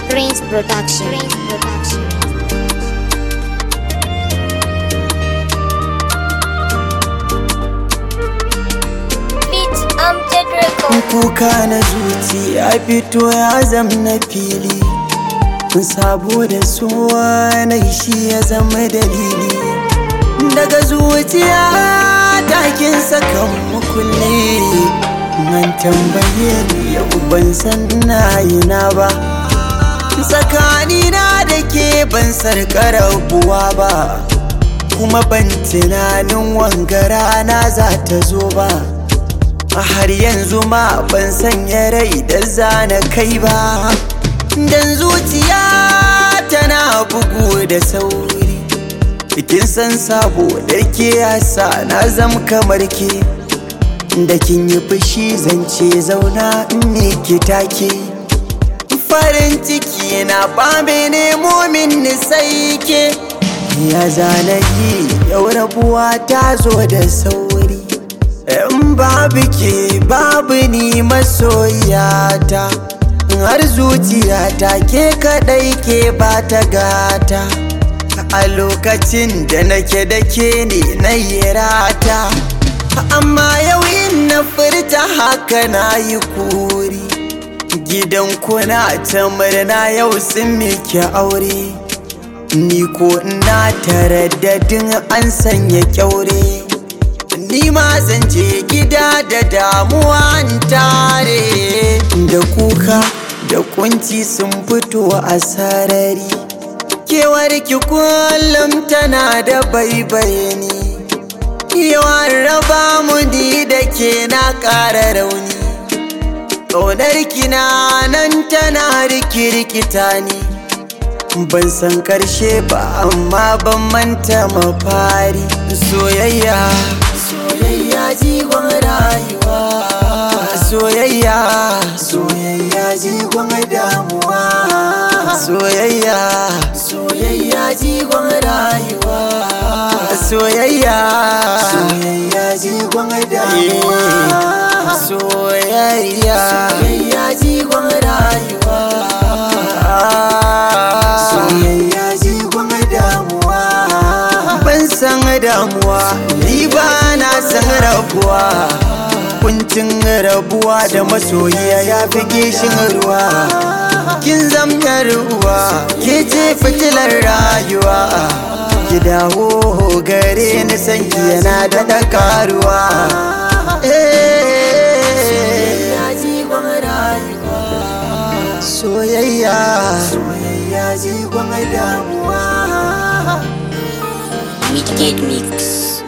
Prince Production. Prince Production. Beat Amjad Record. kuka na zuci ya fito ya zam na fili sabo da suwa na shi ya zama dalili daga zuciya takin sakan mukulli man tambaye ni yau ban san ina yi na ba tsakanina da ke ban sarƙa rabuwa ba kuma ban tunanin wangara na za ta zo ba a har yanzu ma ban sanya rai da zana kai ba dan zuciya tana bugu da sauri kin san sabo da ke yasa na zam kamar ke da kin yi fushi zance zauna in ne ki take farin ciki na bambe nemo min ni sai ke ya zana yi yau rabuwa ta zo da sauri in babu ke babu ni masoyata har zuciyata ke kadai ke ba ta gata a lokacin da nake da ke ne na yi rata amma yau in na furta haka na yi kuri gidan kuna ta murna yau sun miki aure ni ko ina taraddadin an sanya kyaure ni ma zan je gida da damuwa in tare da kuka da kunci sun fito a sarari kewar ki kullum tana da baibaye ni yawan raba mu ni da ke na ƙara rauni ƙaunar ki na nan tana rikirkita ni ban san ƙarshe ba amma ban manta mafari soyayya soyayya jigon rayuwa soyayya soyayya jigon damuwa soyayya soyayya jigon rayuwa soyayya soyayya jigon damuwa soyayya soyayya jigon rayuwa soyayya jigon damuwa ban san damuwa ni ba na san rabuwa kuncin rabuwa da masoyiya ya fi gishin ruwa kin zamyar ruwa ke ce fitilar rayuwa ki dawo gare ni san ki yana da da karuwa soyayya soyayya jigon damuwa Wicked Mix.